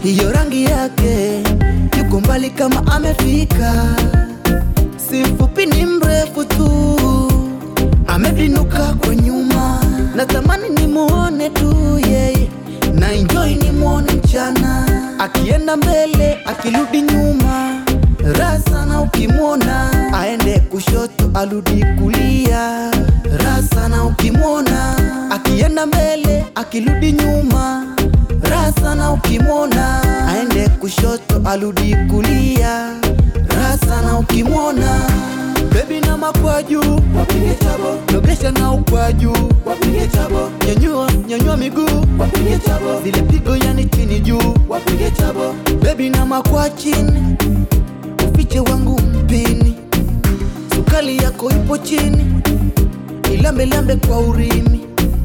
hiyo rangi yake, yuko mbali kama amefika, si mfupi ni mrefu tu, amebinuka kwa nyuma, natamani nimuone tu yeye, na enjoy nimuone mchana, akienda mbele akirudi nyuma, raha sana ukimwona, aende kushoto arudi kulia, raha sana ukimwona, akienda mbele akirudi nyuma, raha sana ukimwona, aende kushoto arudi kulia, raha sana ukimwona Baby na makwaju wapige chabo, nogesha na ukwaju wapige chabo, nyanyua nyanyua miguu wapige chabo, zile pigo yani chini juu wapige chabo. Baby na makwa chini, ufiche wangu mpini, sukali yako ipo chini, ilambe lambe kwa urimi.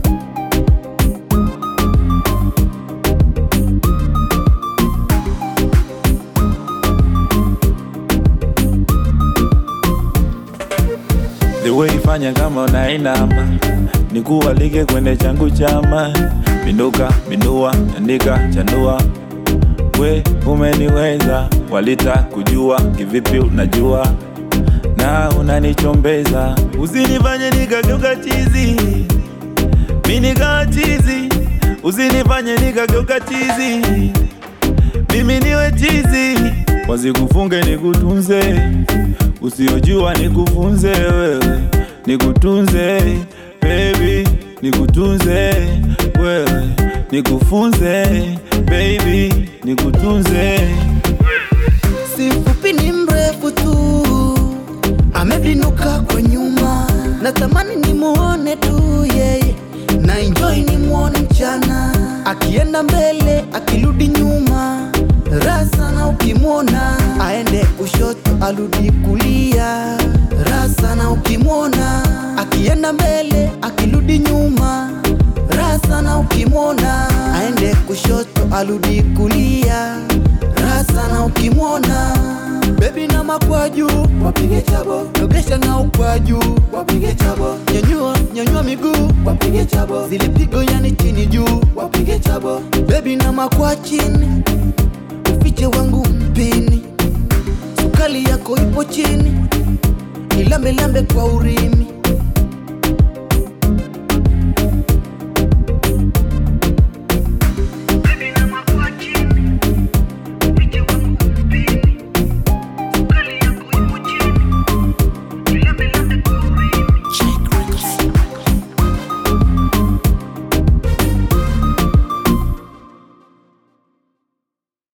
The way ifanya kama unainama nikualike kwende changu chama pinduka pindua andika chanua we umeniweza walita kujua kivipi unajua na unanichombeza usinifanye nikageuka chizi mi nikawa chizi usinifanye nikageuka chizi mimi niwe chizi wasikufunge nikutunze usiojua nikufunze wewe nikutunze baby nikutunze wewe nikufunze baby nikutunze si mfupi ni mrefu tu, amebinuka kwa nyuma, natamani nimuone tu yeye, na enjoy nimuone mchana, akienda mbele akirudi nyuma, raha sana ukimwona, aende kushoto arudi kulia, raha sana ukimwona, akienda mbele akirudi nyuma, raha sana ukimwona, aende kushoto arudi kulia, raha sana ukimwona Baby na makwaju wapige chabo, nogesha na ukwaju wapige chabo, nyanyua nyanyua miguu wapige chabo, zile pigo yani chini juu wapige chabo. Baby na makwa chini, ufiche wangu mpini, sukali yako ipo chini, ilambe lambe kwa urimi.